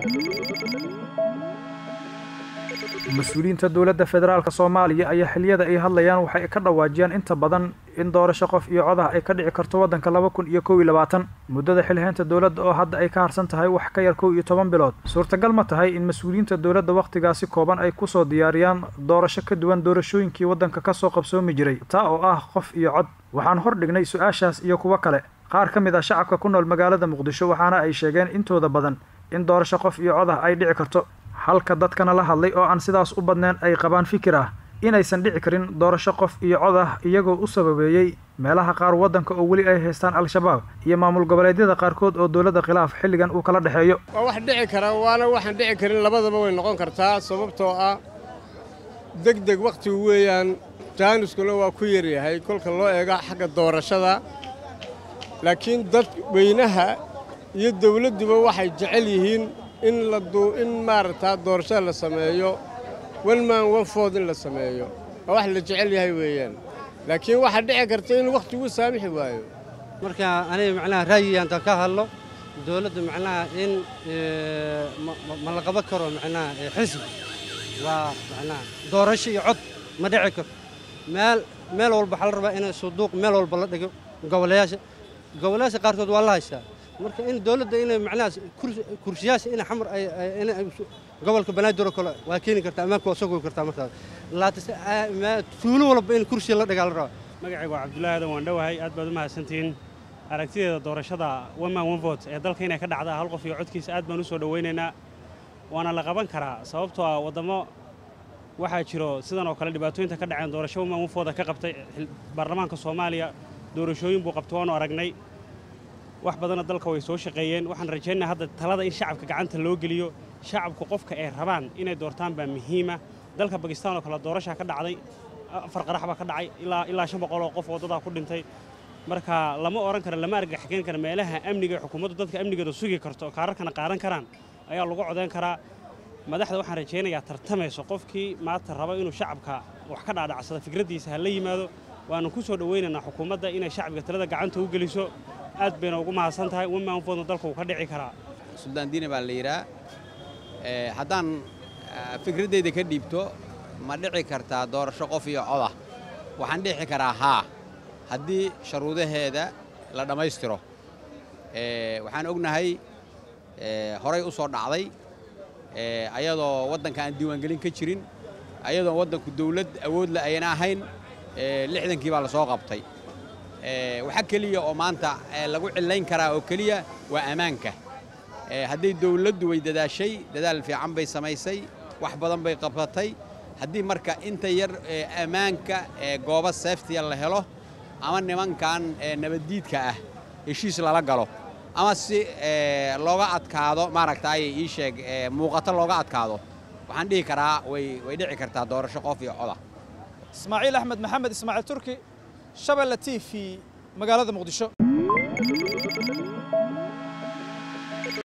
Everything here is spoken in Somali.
mas-uuliyiinta dowladda federaalk soomaaliya ayaa xiliyada ay hadlayaan waxay ka dhawaajiyaan inta badan in doorasho qof iyo codah ay ka dhici karto waddanka laba kun iyo kow iyo labaatan muddada xilhaynta dowladda oo hadda ay ka harsan tahay wax ka yar kow iyo toban bilood suurtagal ma tahay in mas-uuliyiinta dowladda wakhtigaasi kooban ay kusoo diyaariyaan doorasho ka duwan doorashooyinkii waddanka kasoo qabsoomi jiray taa oo ah qof iyo cod waxaan hor dhignay su-aashaas iyo kuwo kale qaar ka mid ah shacabka ku nool magaalada muqdisho waxaana ay sheegeen intooda badan in doorasho qof iyo codah ay dhici karto halka dadkana la hadlay oo aan sidaas u badnayn ay qabaan fikir ah inaysan dhici karin doorasho qof iyo cod ah iyagoo u sababeeyey meelaha qaar waddanka oo weli ay haystaan al-shabaab iyo maamul goboleedyada qaarkood oo dowladda khilaaf xilligan uu kala dhexeeyo waa wax dhici kara waana waxaan dhici karin labadaba way noqon kartaa sababtoo ah deg deg wakhtigu weeyaan jaaniskuna waa ku yaryahay kolka loo eega xagga doorashada laakiin dad weynaha iyo dawladduba waxay jecel yihiin in la in maaragtaa doorashada la sameeyo one man one food in la sameeyo waa wax la jecel yahay weeyaan laakiin waxaa dhici karta in wakhtigu saamixi waayo marka aniga macnaha ra'yigaantaan ka hadlo dowladda macnaha in ma la qaban karo macnaha xisbi waa macnaha doorasho iyo cod ma dhici karo meel meel walba waxaa la rabaa in suduuq meel walba la dhigo goboleyaasha goboleyaasha qaarkood waa la haystaa marka in dowladda inay macnaha kursiyaasha in xamar ay gobolka banaadir oo kale waa keeni kartaa ammaanka waa soo goy kartaa markaas laatase tuulo walba in kursiya la dhigaa la rabaa magacaygu waa cabdullaahi aadan waan dhowahay aad baad u mahadsantihiin aragtideeda doorashada one man one vote ee dalka inay ka dhacdaa hal qof iyo codkiisa aad baan u soo dhowaynaynaa waana la qaban karaa sababtoo ah waddamo waxaa jiro sidan oo kale dhibaatooyinta ka dhaceen doorasho one man one vote ka qabtay baarlamaanka soomaaliya doorashooyin buu qabtay waanu aragnay wax badanna dalka way soo shaqeeyeen waxaan rajaynaa hadda talada in shacabka gacanta loo geliyo shacabku qofka ay rabaan inay doortaan baa muhiima dalka bakistaan oo kale doorashaa ka dhacday afar qarax baa ka dhacay ilaa ilaa shan boqol oo qof waddadaa ku dhintay marka lama odhan kara lama argagaxgeyn kara meelaha amniga ee xukuumaddu dadka amnigeeda sugi karto kaararkana qaadan karaan ayaa lagu codayn karaa madaxda waxaan rajaynayaa tartamayso qofkii maanta raba inuu shacabka wax ka dhaadhacsada fikraddiisa ha la yimaado waanu ku soo dhowaynaynaa xukuumadda inay shacbiga talada gacanta u geliso aad bayna ugu mahadsan tahay wamaanfoodna dalka uu ka dhici karaa suldaan diine baa la yidhaa haddaan fikraddayda ka dhiibto ma dhici kartaa doorasho qof iyo codah waxaan dhici karaa haa haddii sharuudaheeda la dhammaystiro waxaan ognahay horay u soo dhacday ayadoo waddanka aan diiwaangelin ka jirin ayadoon waddanku dawlad awoodla ayna ahayn lixdankii baa la soo qabtay waxa keliya oo maanta lagu cillayn karaa oo keliya waa ammaanka hadday dawladdu way dadaashay dadaal fiican bay samaysay wax badan bay qabsatay haddii marka inta yar ammaanka goobo seeftiya la helo ama nimankan nabaddiidka ah heshiis lala galo ama si looga adkaado maaragtay ii sheeg muuqato looga adkaado waxaan dhihi karaa way way dhici kartaa doorasho qof iyo coda ismaaciil axmed maxamed ismaaciil turki shabelle t v magaalada muqdisho